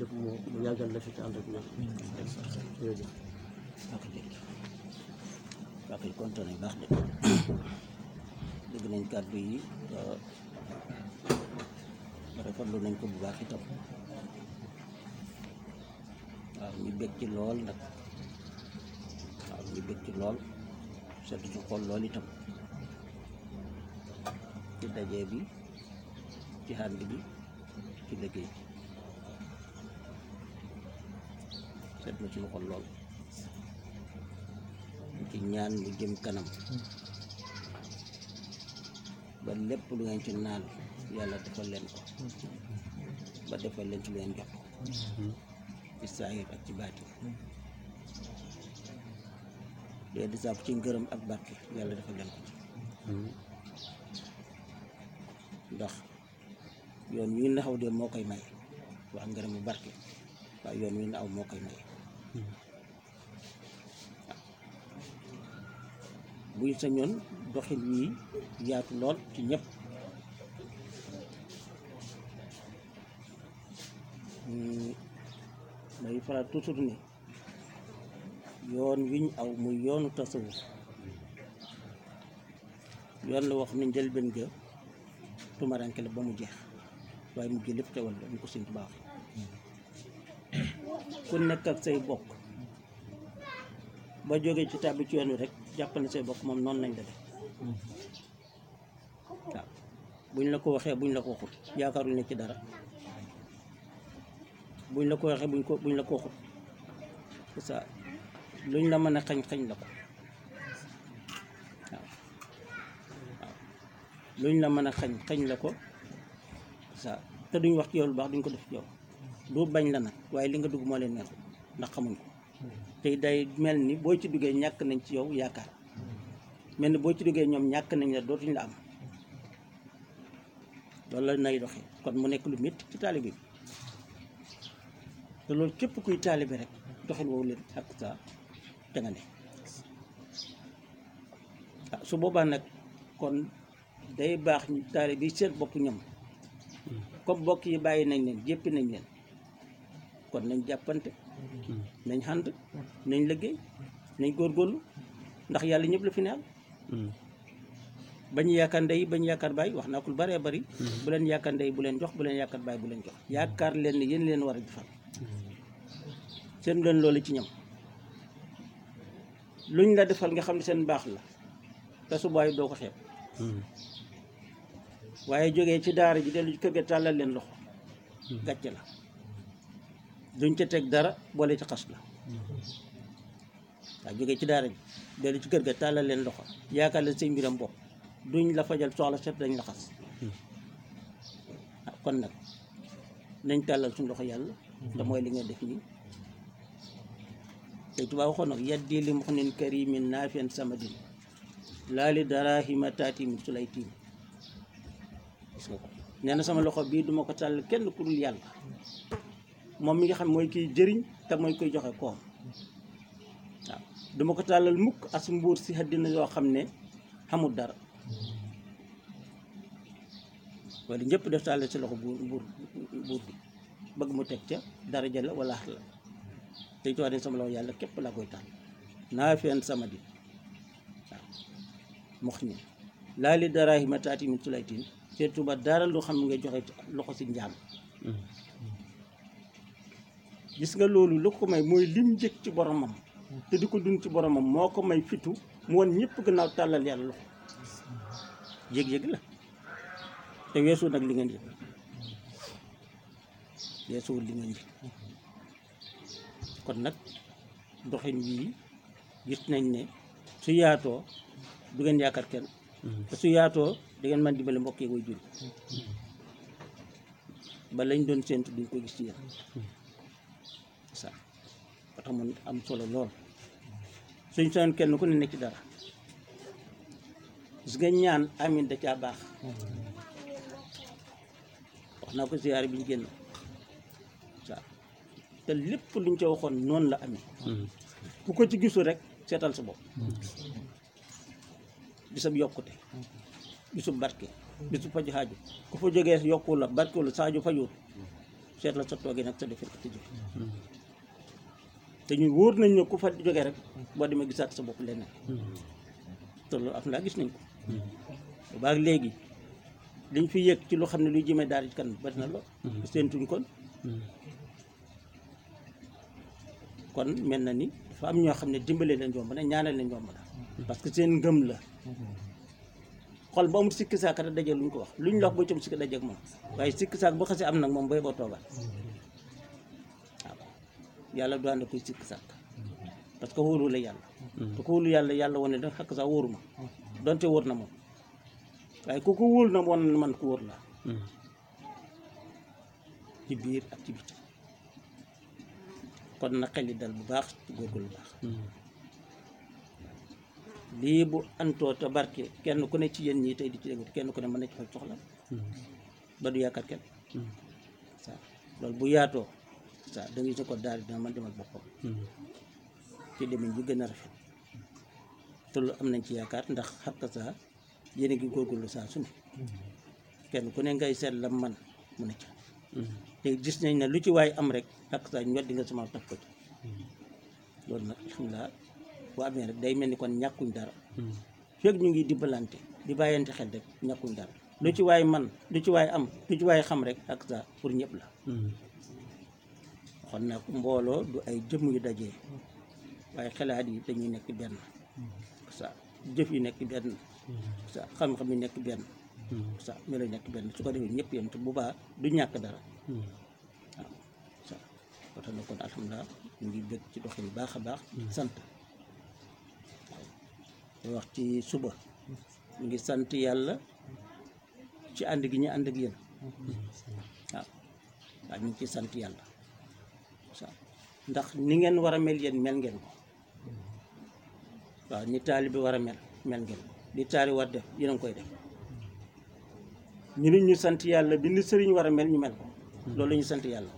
rek mu mu yàggal la fi te ànd ak ñoom jërëjëf waa ko jërëjëf waa koy kontaan nañ baax de dégg nañ kàddu yi rafetlu nañ ko bu baax itam waaw ñu bég ci lool nag waaw ñu bég ci lool sedd ci xol lool itam ci daje bi ci ànd bi ci liggéey bi sedd na ci xol lool ci ñaan mu jëm kanam ba lépp lu ngeen ci naan yàlla defal leen ko ba defal leen ci lu ngeen jot ci saahir ak ci baati lee di sàkku ci ngërëm ak barke yàlla defal leen ko ci ndax yoon wi naxaw de moo koy may wax ngërëm bu barke waaye yoon wi naaw moo koy may buy sañoon doxin wii yaatu lool ci ñëpp may faral toujours ni yoon wiñ aw muy yoonu tasawuf yoon la wax ni njëlbeen ga tumaranke la ba mu jeex waaye mu lépp teewal la ñu ko Sëñ Tuubaa ku nekk ak say bokk ba jógee ci tàbbi ci yoon wi rek jàppal ne say bokk moom noonu lañ la def waaw buñ la ko waxee buñ la ko waxut yaakaaruñ ne ci dara buñ la ko waxee buñ ko buñ la ko waxut c'est ça luñ la mën a xañ xañ la ko waaw waaw luñ la mën a xañ xañ la ko c'est ça te duñ wax ci yow lu baax duñ ko def ci yow du bañ la nag waaye li nga dugg moo leen neexul ndax xamuñ ko te day mel ni boo ci duggee ñàkk nañ ci yow yaakaar mel ni boo ci duggee ñoom ñàkk nañ la dootuñ la am loolu la nay doxee kon mu nekk lu métti ci taalibe bi te loolu képp kuy taalibe rek doxin woowu leen ak sa te nga ne ah su boobaa nag kon day baax ñu taalibe yi seen bopp ñoom comme bokk yi bàyyi nañ leen jéppi nañ leen kon nañ jàppante nañ xànd nañ liggéey nañ góorgóorlu ndax yàlla ñëpp la fi neexal bañ yaakaar ndey bañ yaakaar baay wax naa ko lu bëree bëri bu leen yaakaar ndey bu leen jox bu leen yaakaar baay bu leen jox yaakaar leen ne yéen leen war a defal seen leen loolu ci ñoom luñ la defal nga xam ne seen baax la te su booy doo ko xeeb waaye jógee ci daara ji dellu ci kër ga tàllal leen loxo gàcce la duñ ca teg dara boole ci xas la waaw jógee ci daara ji dellu ci kër ga tàllal leen loxo yaakaar leen seen mbiram bopp duñ la fajal soxla set dañ la xas ah kon nag nañ tàllal suñu loxo yàlla te mooy li nga def nii tey tubaab waxoon nag yaddi li muxnin karimin naafian samadin laali darahima taati min sulay tiim gis nga ko nee na sama loxo bii duma ko tàll kenn ku dul yàlla moom mi nga xam mooy kiy jëriñ te mooy koy joxe koom waaw duma ko tàllal mukk as mbuur si àddina yoo xam ne xamul dara wala ñëpp def tàllal si loxo buur buur buur bi bëgg mu teg ca daraja la wala la tey tuwaa ne sama loxo yàlla képp laa koy tàll naa feen sama di waaw mox ni laa li daraahima taati min sulaytin surtout ba dara lu xam nga joxe loxo si njaam gis nga loolu lu ko may mooy lim njëkk ci boromam te di ko dund ci boromam moo ko may fitu mu woon ñëpp gannaaw tàllal yàlla loxo yëg-yëg la te weesu nag li ngeen yëg weesuwul li ngeen yëg kon nag doxin wii gis nañ ne su yaatoo du ngeen yaakaar kenn te su yaatoo da ngeen mën dimbale mbokk yi koy jur ba lañ doon séentu duñ ko gis ci yéen sa ba tax mun am solo lool suñ soon kenn ku ne nekk ci dara gis nga ñaan amin da caa baax wax naa ko siyaare bi ñu génn waaw te lépp luñ ca waxoon noonu la amee ku ko ci gisul rek seetal sa bopp bisab yokkute bisub barke bisub faju xaaju ku fa jógee yokku la barke la saaju fajuut seet la sa toogee nag sa defee ko tëjee te ñu wóor nañ ne ku fa jógee rek boo demee gisaat sa bopp leneen te loolu am naa gis nañ ko bu baax léegi liñ fi yëg ci lu xam ne luy jëmee daal ci kan bari na lool seentuñ kon kon mel na ni dafa am ñoo xam ne dimbale leen yomb na ñaanal leen yomb na parce que seen ngëm la xol ba amul sikki saak rek daje luñ ko wax luñ la wax boo cam sikki dajeeg moom waaye sikki saak boo xasee am nag moom bay boo toogal waaw yàlla du ànd koy sikki saak parce que wóoru la yàlla te ko wóolu yàlla yàlla wane da xakk sax wóoru ma donte wóor na moom waaye ku ko wóolu na wan man ko wóor la ci biir ak ci biti kon na xel yi dal bu baax ci góorgóorlu bu baax lii bu antoo te barke kenn ku ne ci yéen ñii tey di ci déglu kenn ku ne mën na ci faj soxla ba du yaakaar kenn sa loolu bu yaatoo sa da ngay sa ko daal dina mën demal boppam ci demin bi gën a rafet te lu am nañ ci yaakaar ndax xakk sa yéen a ngi góorgóorlu saa su ne kenn ku ne ngay seet la man mu ne ca te gis nañ ne lu ci waay am rek xakk sa ñu weddi nga sama taf ko ci loolu nag alhamdulilah bu amee rek day mel ni kon ñàkkuñ dara fekk ñu ngi dimbalante di bàyyante xel rek ñàkkuñ dara lu ci waay man lu ci waay am lu ci waay xam rek ak sa pour ñëpp la xon nag mbooloo du ay jëmm yu dajee waaye xalaat yi dañuy nekk benn sa jëf yi nekk benn sa xam-xam yi nekk benn sa melo yi nekk benn su ko defee ñëpp yem te bu baax du ñàkk dara waaw sa ba tax na kon alhamdulilah ñu ngi bëgg ci doxin baax a baax sant te wax ci suba ñu ngi sant yàlla ci ànd gi ñu ànd ak yéen waaw waaw ñu ngi ci sant yàlla waaw ndax ni ngeen war a mel yéen mel ngeen ko waaw ni taali bi war a mel mel ngeen ko li taali war def yéen a ngi koy def ñu nit ñu sant yàlla bi ni sëriñ war a mel ñu mel ko loolu la ñu sant yàlla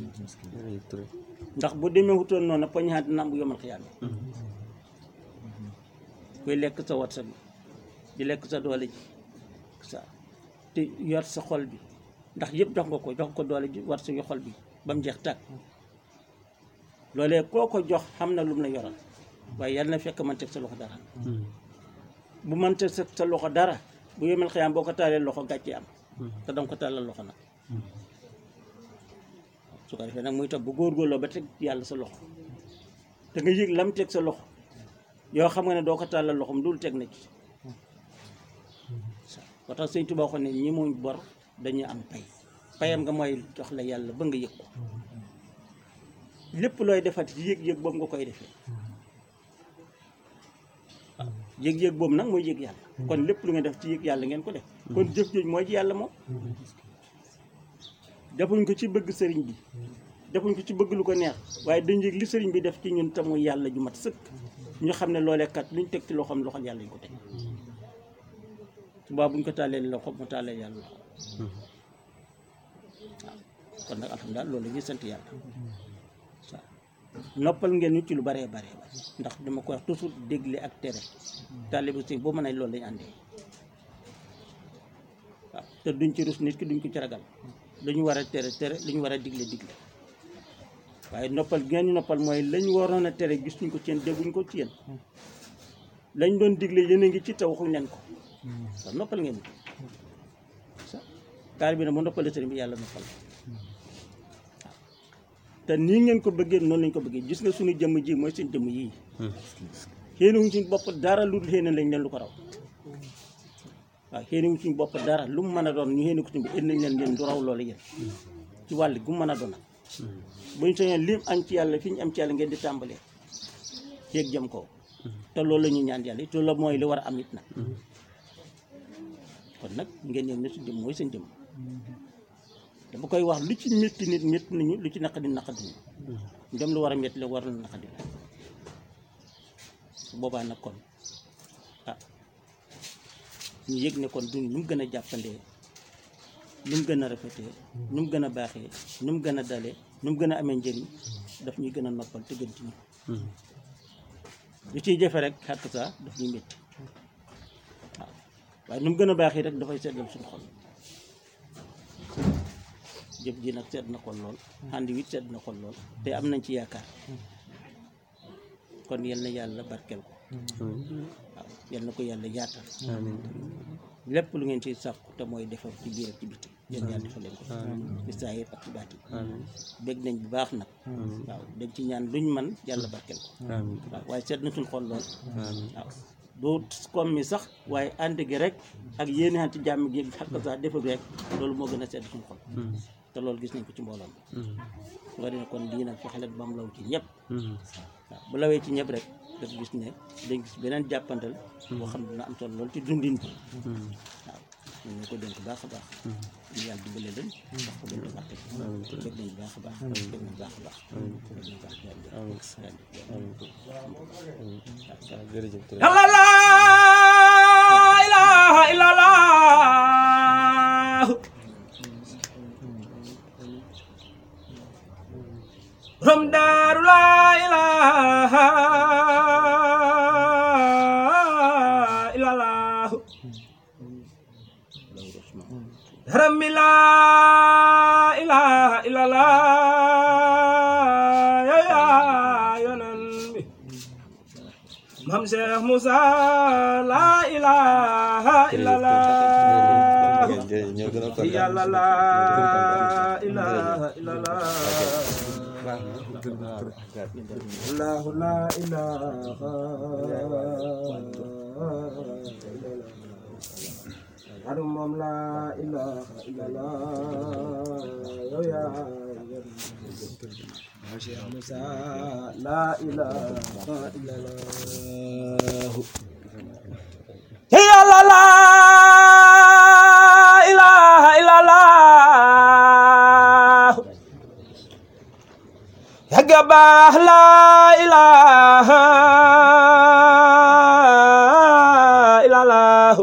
ndax bu demee wutoon noonu poñaat dina am bu yomal xiyaam kuy lekk sa wat sa bi di lekk sa doole ji sa te yor sa xol bi ndax yëpp jox nga ko jox ko doole ji war sa yu xol bi ba mu jeex tàkk loolee koo ko jox xam na lu mu la yoral waaye yàlla na fekk man teg sa loxo dara bu man teg sa loxo dara bu yomal xiyaam boo ko taalee loxo gàcce am te danga ko tàllal loxo nag su ko defee nag muy tax bu góorgóorloo ba teg yàlla sa loxo te nga yëg lam teg sa loxo yoo xam nga ne doo ko tàllal loxoom dul teg na ci ba tax sëñ Tuubaa waxoon ne ñi muñ bor dañuy am pay payam nga mooy jox la yàlla ba nga yëg ko lépp looy defati ci yëg-yëg boobu nga koy defee waaw yëg-yëg boobu nag mooy yëg yàlla kon lépp lu nga def ci yëg yàlla ngeen ko def kon jëf jooju mooy ci yàlla moom defuñ ko ci bëgg sëriñ bi defuñ ko ci bëgg lu ko neex waaye dañ yëg li sëriñ bi def ci ñun te muy yàlla ju mat sëkk ñu xam ne loolee kat luñ teg ci loxoom loxol yàlla ñu ko teg subaa buñ ko tàllee loxo mu tàllee yàlla loxo waaw kon nag alhamdulilah loolu la ñuy sant yàlla waaw noppal ngeen ñu ci lu baree baree bare ndax dama ko wax toujours dégle ak tere taalibe si boo mën a loolu lañu àndee waaw te duñ ci rus nit ki duñ ko ci ragal lu ñu war a tere tere lu ñu war a digle digle waaye noppal ngeen ñu noppal mooy lañ waroon a tere gis ñu ko ci yéen dégguñ ko ci yéen lañ doon digle yéen a ngi ci te waxuñ leen ko waaw noppal ngeen ko sa taal bi nag mu noppale sëriñ bi yàlla noppal waaw te nii ngeen ko bëggee noonu lañ ko bëggee gis nga suñu jëmm ji mooy seen jëmm yii xéeni wuñ suñu bopp dara lu dul xéene lañ leen lu ko raw waaw xéeni wuñ suñu bopp dara lu mu mën a doon ñu xéene ko suñu bi indi nañ leen leen du raw loolu yéen ci wàll gu mu mën a doon nag buñ sañoon lim am ci yàlla fi ñu am ci yàlla ngeen di tàmbalee ceeg jëm kaw te loolu la ñuy ñaan yàlla te loolu mooy li war a am it nag kon nag ngeen yem ne su jëm mooy seen jëm dama koy wax lu ci métti nit métti nañu lu ci naqadi naqadi ñu dem lu war a métti la war na naqadi la su boobaa nag kon ah ñu yëg ne kon duñ nu mu gën a jàppandee nu mu gën a rafetee nu mu gën a baaxee nu mu gën a dalee nu mu gën a amee njëriñ daf ñuy gën a noppal te gën ci ñu lu ciy jafe rek xàq saa daf ñuy métti waaw waaye nu mu gën a baaxee rek dafay seddal suñu xol jëf ji nag sedd na xol lool ànd wi sedd na xol lool te am nañ ci yaakaar kon yal na yàlla barkeel ko waaw yal na ko yàlla yaatal amiin lépp lu ngeen ci sàkku te mooy defar ci biir ak ci biti yéen yàlla defal leen ko ci saahir ak ci baati amiin bég nañ bu baax nag waaw dañ ci ñaan luñ man yàlla barkeel ko amiin waaw waaye sedd na suñ xol lool amiin waaw du comme mi sax waaye ànd gi rek ak yéene xanti jàmm gi ak sax defa rek loolu moo gën a sedd suñ xol te loolu gis nañ ko ci mbooloo mi nga dina kon lii nag fexe leen ba mu law ci ñëpp waaw bu lawee ci ñëpp rek daf gis ne dañ gis beneen jàppandal boo xam ne dina am solo lool ci dundin bi waaw ñu ngi ko dénk baax a baax ñu yàlla dimbale leen wax ko leen barke dégg nañ bu baax a baax dégg nañ bu baax a baax dégg nañ baax a baax jërëjëf yàlla laa ilaaha illallaah borom daaru laa ilaaha illallaah yaram mi laa ilaaha illallaah yaa yonan bi Mam Cheikh Moussa la ilaha illallah ñoo gën a kontaan yàlla la ilaha illallah Allahu la ilaha illallah adu moom la ilaha illallah yow yaa Mam Cheikh Moussa la ilaha illallah yàlla la ilaha illallah yàgga baax la ilaha illallah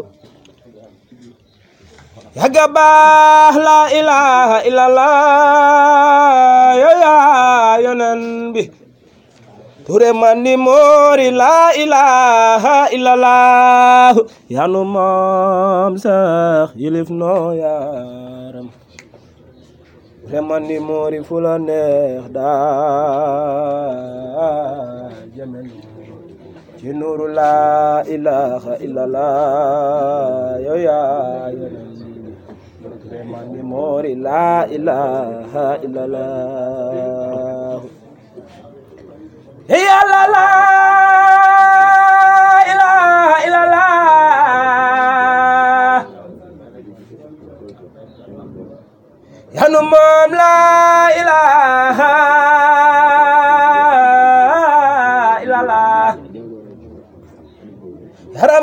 yàgga baax la ilaha illallah yow yaa yonen bi ture man ni moori la ilaha illallah yanu moom sax yilif noo yaram ture man ni moori fu la neex daa jëmen ci nuuru la ilaha illallah yow yaa yonen ture man ni moori la ilaha illallah yàlla la ilaha illallah yanu moom la ilaha illallah